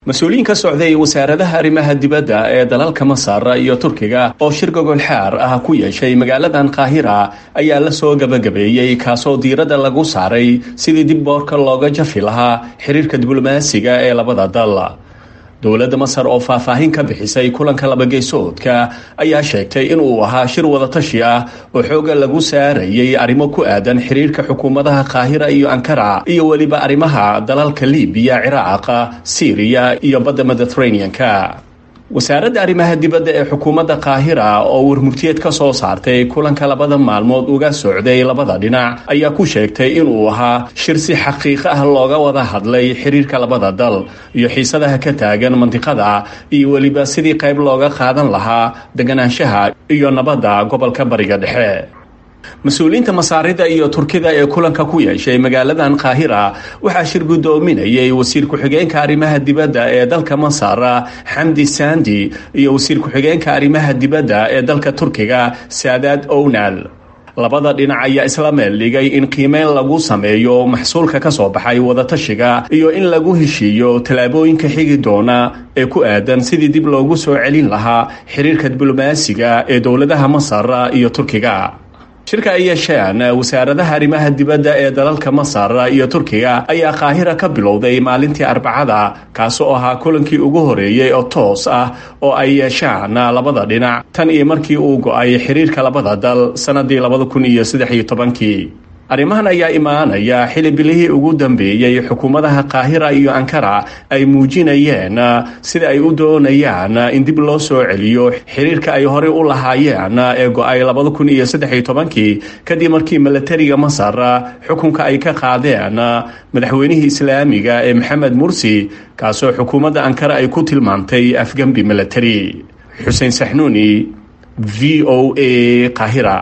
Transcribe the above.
mas-uuliyiin ka socday wasaaradaha arrimaha dibadda ee dalalka masar iyo turkiga oo shir gogolxaar ah ku yeeshay magaaladan qaahira ayaa la soo gabagabeeyey kaasoo diiradda lagu saaray sidii dib boorka looga jafi lahaa xiriirka diblomaasiga ee labada dal dowladda masar oo faahfaahin ka bixisay kulanka labageysoodka ayaa sheegtay inuu ahaa shir wadatashi ah oo xooga lagu saarayay arrimo ku aadan xiriirka xukuumadaha qaahira iyo ankara iyo weliba arrimaha dalalka libiya ciraaqa syriya iyo badda mediteraneanka wasaaradda arrimaha dibadda ee xukuumadda qaahira oo warmurtiyeed ka soo saartay kulanka labada maalmood uga socday labada dhinac ayaa ku sheegtay inuu ahaa shir si xaqiiqo ah looga wada hadlay xiriirka labada dal iyo xiisadaha ka taagan mandiqada iyo weliba sidii qayb looga qaadan lahaa deganaanshaha iyo nabadda gobolka bariga dhexe mas-uuliyiinta masaarida iyo turkida ee kulanka ku yeeshay magaaladan qaahira waxaa shir guddoominayay wasiir ku-xigeenka arrimaha dibadda ee dalka masar xamdi sandi iyo wasiir ku-xigeenka arrimaha dibadda ee dalka turkiga saadaad ownal labada dhinac ayaa isla meel dhigay in qiimeyn lagu sameeyo maxsuulka ka soo baxay wadatashiga iyo in lagu heshiiyo tallaabooyinka xigi doona ee ku aadan sidii dib loogu soo celin lahaa xiriirka diblomaasiga ee dowladaha masar iyo turkiga shirka ay yeesheen wasaaradaha arrimaha dibadda ee dalalka masar iyo turkiga ayaa qaahira ka bilowday maalintii arbacada kaasoo ahaa kulankii ugu horeeyey oo toos ah oo ay yeeshaan labada dhinac tan iyo markii uu go-ay xiriirka labada dal sannadii labada kun iyo saddex iyo tobankii arrimahan ayaa imaanaya xili bilihii ugu dambeeyey xukuumadaha qaahira iyo ankara ay muujinayeen sida ay u doonayaan in dib loo soo celiyo xiriirka ay horey u lahaayeen ee go-ay labada kun iyo saddex iyo tobankii kadib markii milatariga masar xukunka ay ka qaadeen madaxweynihii islaamiga ee maxamed mursi kaasoo xukuumadda ankara ay ku tilmaantay afgembi milatari xuseen saxnuuni v o a qaahira